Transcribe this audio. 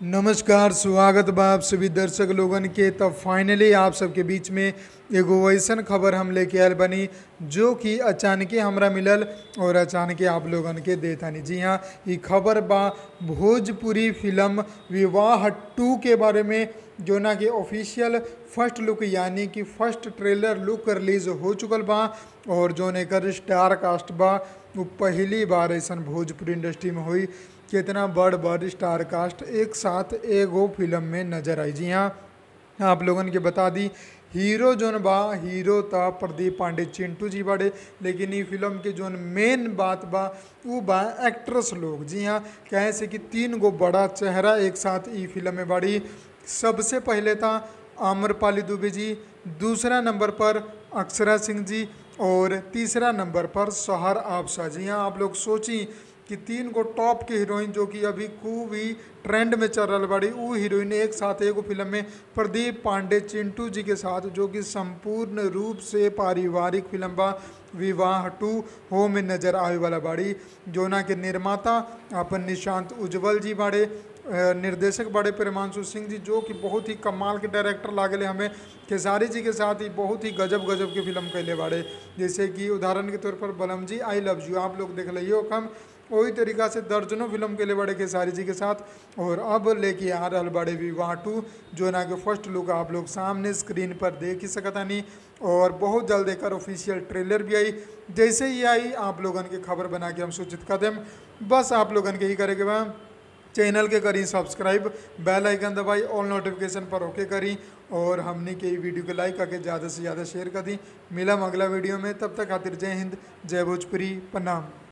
नमस्कार स्वागत बा आप सभी दर्शक लोगन के तब फाइनली आप सबके बीच में एगो वैसन खबर हम लेके आयल बनी जो कि अचानके हमरा मिलल और अचानके आप लोगन के देतानी जी हाँ ई खबर बा भोजपुरी फिल्म विवाह टू के बारे में जो ना कि ऑफिशियल फर्स्ट लुक यानी कि फर्स्ट ट्रेलर लुक रिलीज हो चुकल बा और जो एकर स्टार कास्ट बा वो पहली बार ऐसा भोजपुरी इंडस्ट्री में हुई कितना बड़ बड़ स्टार कास्ट एक साथ एगो फिल्म में नजर आई जी हाँ आप लोगन के बता दी हीरो जोन बा हीरो था प्रदीप पांडे चिंटू जी बाड़े लेकिन ई फिल्म के जोन मेन बात बा वो बा एक्ट्रेस लोग जी हाँ कहे से कि तीन गो बड़ा चेहरा एक साथ ई फिल्म में बाड़ी सबसे पहले था आम्रपाली दुबे जी दूसरा नंबर पर अक्षरा सिंह जी और तीसरा नंबर पर सोहर आबसा जी हाँ आप लोग सोची कि तीन गो टॉप के हीरोइन जो कि अभी खूब ही ट्रेंड में चल रहा बाड़ी वो हीरोइन एक साथ एगो फिल्म में प्रदीप पांडे चिंटू जी के साथ जो कि संपूर्ण रूप से पारिवारिक फिल्म बा विवाह टू हो में नजर आवे वाला बाड़ी जोना के निर्माता अपन निशांत उज्जवल जी बाड़े निर्देशक बड़े प्रेमांशु सिंह जी जो कि बहुत ही कमाल के डायरेक्टर लागले हमें खेसारी जी के साथ ही बहुत ही गजब गजब के फिल्म कैले बाड़े जैसे कि उदाहरण के तौर पर बलम जी आई लव यू आप लोग देख लियो कम वही तरीका से दर्जनों फिल्म के लिए बड़े खेसारी जी के साथ और अब लेके आ रहा बड़े विवाह टू जो ना कि फर्स्ट लुक आप लोग सामने स्क्रीन पर देख ही सकता नहीं और बहुत जल्द एक ऑफिशियल ट्रेलर भी आई जैसे ही आई आप लोगन के खबर बना के हम सूचित कर दें बस आप लोगन के ही करेंगे बा चैनल के करी सब्सक्राइब बेल आइकन दबाई ऑल नोटिफिकेशन पर ओके करी और हमने के वीडियो को लाइक करके ज़्यादा से ज़्यादा शेयर कर दी मिला अगला वीडियो में तब तक खातिर जय हिंद जय भोजपुरी प्रणाम